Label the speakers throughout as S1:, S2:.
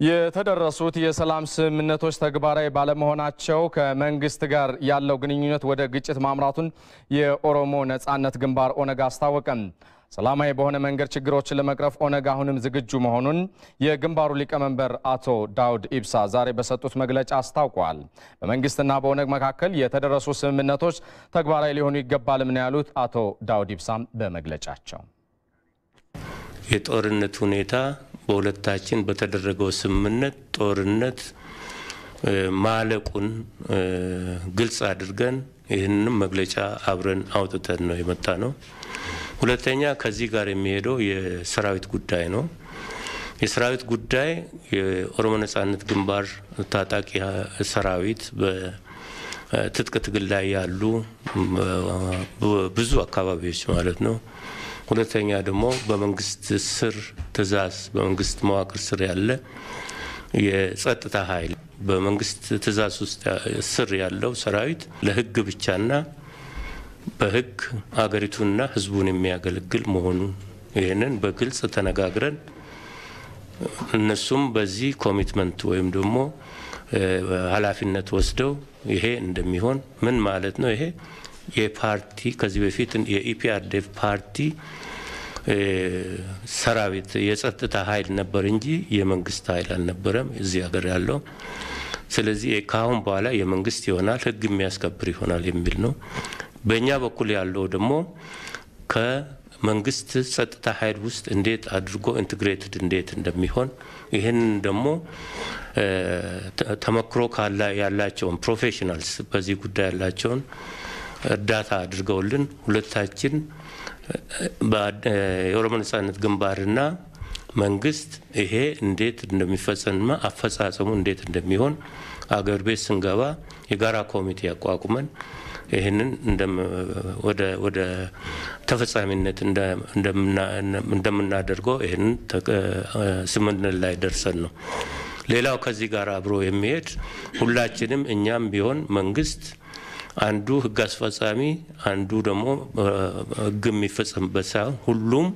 S1: የተደረሱት የሰላም ስምምነቶች ተግባራዊ ባለመሆናቸው ከመንግስት ጋር ያለው ግንኙነት ወደ ግጭት ማምራቱን የኦሮሞ ነጻነት ግንባር ኦነግ አስታወቀም። ሰላማዊ በሆነ መንገድ ችግሮችን ለመቅረፍ ኦነግ አሁንም ዝግጁ መሆኑን የግንባሩ ሊቀመንበር አቶ ዳውድ ኢብሳ ዛሬ በሰጡት መግለጫ አስታውቀዋል። በመንግስትና በኦነግ መካከል የተደረሱ ስምምነቶች ተግባራዊ ሊሆኑ ይገባልም ነው ያሉት አቶ ዳውድ ኢብሳም በመግለጫቸው
S2: የጦርነት ሁኔታ በሁለታችን በተደረገው ስምምነት ጦርነት ማለቁን ግልጽ አድርገን ይህንንም መግለጫ አብረን አውጥተን ነው የመጣ ነው። ሁለተኛ ከዚህ ጋር የሚሄደው የሰራዊት ጉዳይ ነው። የሰራዊት ጉዳይ የኦሮሞ ነጻነት ግንባር ታጣቂ ሰራዊት በትጥቅ ትግል ላይ ያሉ ብዙ አካባቢዎች ማለት ነው ሁለተኛ ደግሞ በመንግስት ስር ትእዛዝ በመንግስት መዋቅር ስር ያለ የጸጥታ ኃይል በመንግስት ትእዛዝ ውስጥ ስር ያለው ሰራዊት ለሕግ ብቻና በሕግ አገሪቱንና ሕዝቡን የሚያገለግል መሆኑን ይህንን በግልጽ ተነጋግረን እነሱም በዚህ ኮሚትመንት ወይም ደግሞ ኃላፊነት ወስደው ይሄ እንደሚሆን ምን ማለት ነው ይሄ የፓርቲ ከዚህ በፊት የኢፒአርዴፍ ፓርቲ ሰራዊት የጸጥታ ኃይል ነበር እንጂ የመንግስት ኃይል አልነበረም እዚህ ሀገር ያለው። ስለዚህ ከአሁን በኋላ የመንግስት ይሆናል፣ ህግ የሚያስከብር ይሆናል የሚል ነው። በእኛ በኩል ያለው ደግሞ ከመንግስት ጸጥታ ኃይል ውስጥ እንዴት አድርጎ ኢንትግሬትድ እንዴት እንደሚሆን ይህን ደግሞ ተመክሮ ካላ ያላቸውን ፕሮፌሽናልስ በዚህ ጉዳይ ያላቸውን እርዳታ አድርገውልን ሁለታችን የኦሮሞ ነጻነት ግንባርና መንግስት ይሄ እንዴት እንደሚፈጸምና አፈጻጸሙ እንዴት እንደሚሆን አገር ቤት ስንገባ የጋራ ኮሚቴ አቋቁመን ይህንን ወደ ተፈጻሚነት እንደምናደርገው ይህንን ስምምነት ላይ ደርሰን ነው። ሌላው ከዚህ ጋር አብሮ የሚሄድ ሁላችንም እኛም ቢሆን መንግስት አንዱ ህግ አስፈጻሚ አንዱ ደግሞ ህግ የሚፈጸምበት ሳይሆን ሁሉም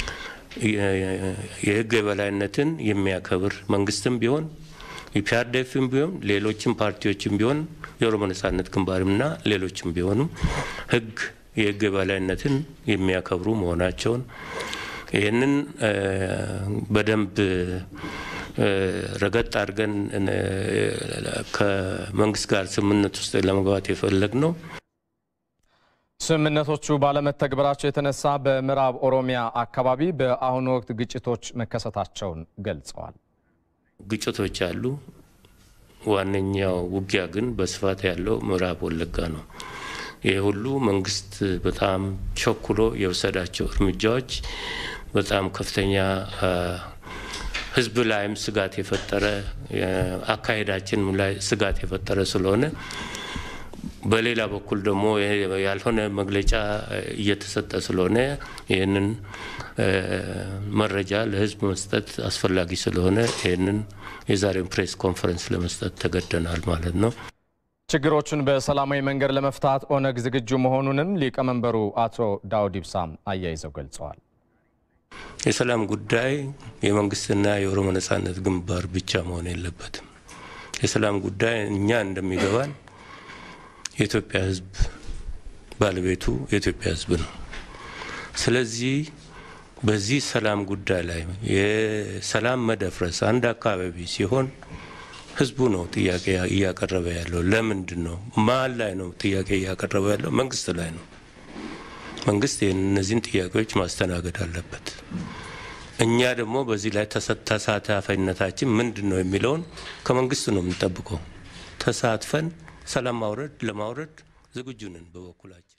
S2: የህግ የበላይነትን የሚያከብር መንግስትም ቢሆን ኢፒአርዴፍም ቢሆን ሌሎችም ፓርቲዎችም ቢሆን የኦሮሞ ነጻነት ግንባርምና ሌሎችም ቢሆኑ ህግ የህግ የበላይነትን የሚያከብሩ መሆናቸውን ይህንን በደንብ ረገጥ አድርገን ከመንግስት ጋር ስምምነት ውስጥ ለመግባት የፈለግ ነው።
S1: ስምምነቶቹ ባለመተግበራቸው የተነሳ በምዕራብ ኦሮሚያ አካባቢ በአሁኑ ወቅት ግጭቶች መከሰታቸውን ገልጸዋል።
S2: ግጭቶች አሉ። ዋነኛው ውጊያ ግን በስፋት ያለው ምዕራብ ወለጋ ነው። ይህ ሁሉ መንግስት በጣም ቸኩሎ የወሰዳቸው እርምጃዎች በጣም ከፍተኛ ህዝብ ላይም ስጋት የፈጠረ አካሄዳችን ላይ ስጋት የፈጠረ ስለሆነ በሌላ በኩል ደግሞ ያልሆነ መግለጫ እየተሰጠ ስለሆነ ይህንን መረጃ ለህዝብ መስጠት አስፈላጊ ስለሆነ ይህንን የዛሬውን ፕሬስ ኮንፈረንስ ለመስጠት ተገደናል ማለት ነው።
S1: ችግሮቹን በሰላማዊ መንገድ ለመፍታት ኦነግ ዝግጁ መሆኑንም ሊቀመንበሩ አቶ ዳውድ ኢብሳም አያይዘው ገልጸዋል።
S2: የሰላም ጉዳይ የመንግስትና የኦሮሞ ነጻነት ግንባር ብቻ መሆን የለበትም። የሰላም ጉዳይ እኛ እንደሚገባን የኢትዮጵያ ህዝብ ባለቤቱ የኢትዮጵያ ህዝብ ነው። ስለዚህ በዚህ ሰላም ጉዳይ ላይ የሰላም መደፍረስ አንድ አካባቢ ሲሆን ህዝቡ ነው ጥያቄ እያቀረበ ያለው። ለምንድን ነው? ማን ላይ ነው ጥያቄ እያቀረበ ያለው? መንግስት ላይ ነው። መንግስት እነዚህን ጥያቄዎች ማስተናገድ አለበት። እኛ ደግሞ በዚህ ላይ ተሳታፊነታችን ምንድን ነው የሚለውን ከመንግስት ነው የምንጠብቀው። ተሳትፈን ሰላም ማውረድ ለማውረድ ዝግጁ ነን በበኩላችን።